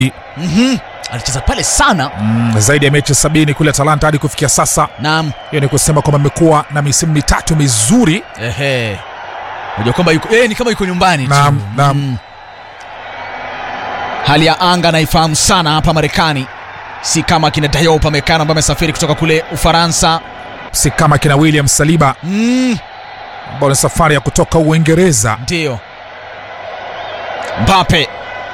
Mhm. alicheza pale sana mm, zaidi ya mechi sabini kule Atalanta hadi kufikia sasa. naam Hiyo ni kusema kwamba amekuwa na misimu mitatu mizuri. ehe unajua kwamba yuko eh, ni kama yuko nyumbani tu. Naam, naam. Mm. hali ya anga naifahamu sana hapa marekani si kama kina Dayot Upamecano ambaye amesafiri kutoka kule ufaransa si kama kina William Saliba mm. ambao ni safari ya kutoka Uingereza. ndiyo Mbappe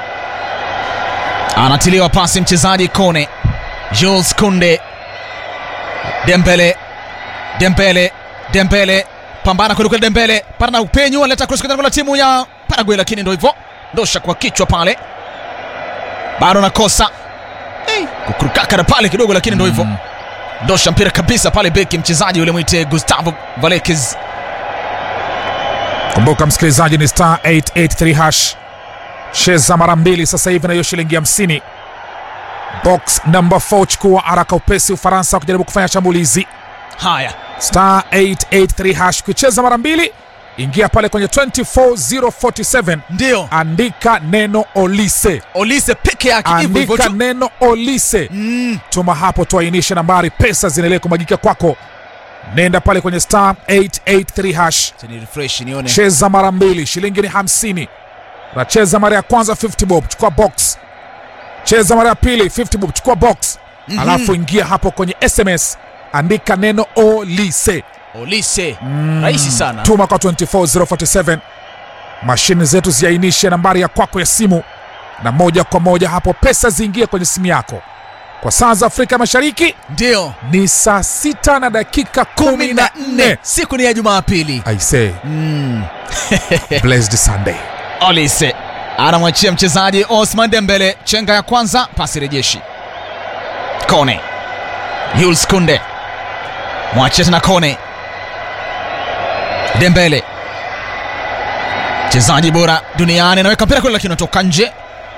anatiliwa pasi mchezaji Kone, Jules Kunde, Dembele, Dembele, Dembele, pambana kwelikweli, Dembele pana na upenyu, analeta cross kwenda la timu ya Paraguay, lakini ndo hivyo, ndosha kwa kichwa pale, bado nakosa hey, kukurukakara pale kidogo, lakini ndo hivyo Mm. ndosha mpira kabisa pale, beki mchezaji yule mwite Gustavo Valekes Kumbuka msikilizaji, ni star 883 hash, cheza mara mbili sasa hivi na hiyo shilingi hamsini. Box number 4, chukua haraka upesi. Ufaransa kujaribu kufanya shambulizi. haya Star 883 hash, kucheza mara mbili, ingia pale kwenye 24047 ndio andika neno Olise, Olise peke yake hivyo hivyo andika tu. neno Olise Mm. tuma hapo, tuainishe nambari, pesa zinaendelea kumwagika kwako. Nenda pale kwenye star 883 hash, Acha ni refresh nione. cheza mara mbili, shilingi ni 50. Unacheza mara ya kwanza 50 bob, chukua box. Cheza mara ya pili 50 bob, chukua box. Mhm. Alafu ingia hapo kwenye SMS, andika neno Olise, Olise. Rahisi sana. tuma kwa 24047. Mashine zetu ziainishe nambari ya kwako ya simu, na moja kwa moja hapo pesa ziingie kwenye simu yako. Kwa saa za Afrika Mashariki Ndio. ni saa sita na dakika kumi na nne. Siku ni ya Jumapili. I say Mm. blessed Sunday. Olise anamwachia mchezaji Osman Dembele, chenga ya kwanza, pasi rejeshi. Kone. Jules Kunde. Mwachia tena Kone. Dembele. Mchezaji bora duniani anaweka mpira kule lakini unatoka nje.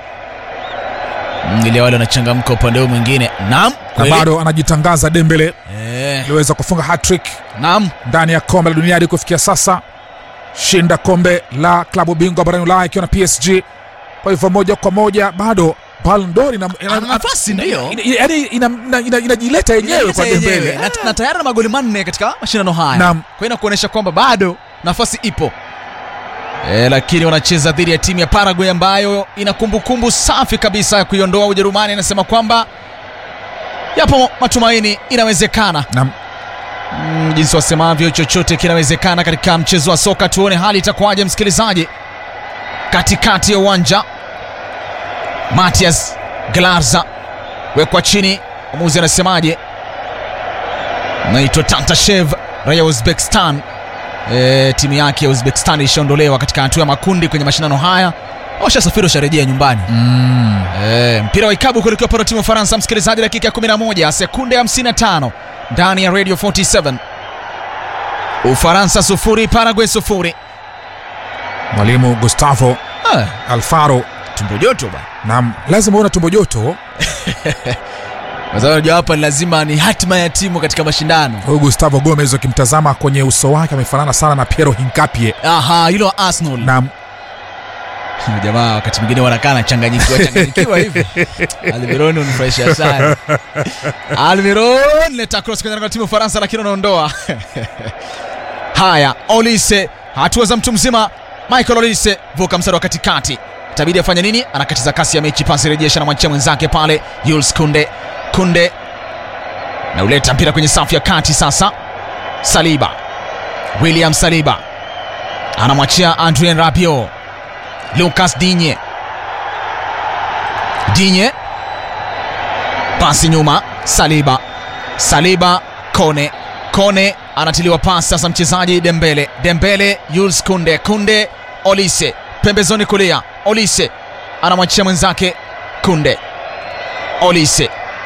Mm, Ile wale wanachangamka upande huu mwingine. Naam. Na kweli. bado anajitangaza Dembele, Eh, aliweza kufunga hat-trick naam. ndani ya kombe la dunia hadi kufikia sasa, shinda kombe la klabu bingwa barani Ulaya ikiwa na PSG. Kwa hivyo moja kwa moja bado Ballon d'Or ina- ina- Ana nafasi, ndio. ina- yaani ina- ina- ina- inajileta yenyewe kwa Yenyewe. Dembele. na, na tayari na magoli manne katika mashindano haya Naam. kwa hiyo kuonyesha kwamba bado nafasi ipo e, lakini wanacheza dhidi ya timu ya Paraguay ambayo ina kumbukumbu safi kabisa ya kuiondoa Ujerumani. Inasema kwamba yapo matumaini, inawezekana. Naam. Mm, jinsi wasemavyo, chochote kinawezekana katika mchezo wa soka. Tuone hali itakuwaje, msikilizaji. Katikati ya uwanja Matias Glarza wekwa chini, mwamuzi anasemaje? Naitwa Tantashev, raia wa Uzbekistan. E, timu yake ya Uzbekistan ilishaondolewa katika hatua ya makundi kwenye mashindano haya, washasafiri washarejea nyumbani. Mm. E, mpira wa ikabu kuelekea upande wa timu ya Ufaransa, msikilizaji, dakika ya 11 sekunde 55 ndani ya Radio 47. Ufaransa sufuri, Paraguay sufuri. Mwalimu Gustavo Ah, Alfaro, tumbo joto bwana. naam, lazima uwe na tumbo joto. Kwa sababu unajua hapa ni lazima ni hatima ya timu katika mashindano. Huyu Gustavo Gomez ukimtazama kwenye uso wake amefanana sana na Piero Hinkapie. Aha, hilo wa Arsenal. Naam, Jamaa wakati mwingine wanakaa nachanganyikiwa changanyikiwa hivi. Almiron unifurahisha sana. Almiron leta cross kwenye lango la timu ya Ufaransa lakini unaondoa. Haya, Olise, hatua za mtu mzima. Michael Olise vuka mstari wa katikati. Itabidi afanye nini? Anakatiza kasi ya mechi, pasi rejesha na mwachia mwenzake pale Jules Kunde. Kunde na uleta mpira kwenye safu ya kati sasa. Saliba. William Saliba anamwachia Adrien Rabiot. Lucas Digne. Digne. Pasi nyuma, Saliba. Saliba Kone. Kone anatiliwa pasi sasa mchezaji Dembele. Dembele Jules Kunde. Kunde Olise. Pembezoni kulia. Olise anamwachia mwenzake Kunde. Olise.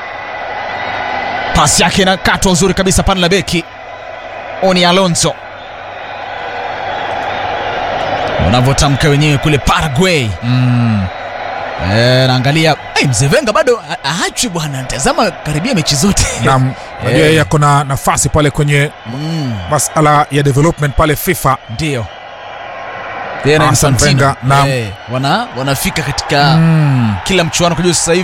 Pasi yake inakatwa uzuri kabisa pale la beki. Oni Alonso. Unavyotamka wenyewe kule Paraguay. mm. Eh, naangalia hey, mzee Venga bado ha- haachwi bwana, tazama karibia mechi zote Naam, najua Eh. yeye ako na nafasi pale kwenye Mm, masala ya development pale FIFA. ndio Yeye na Arsene Infantino. Wenger, naam. Eh, wana wanafika katika Mm. kila mchuano kujua sasa hivi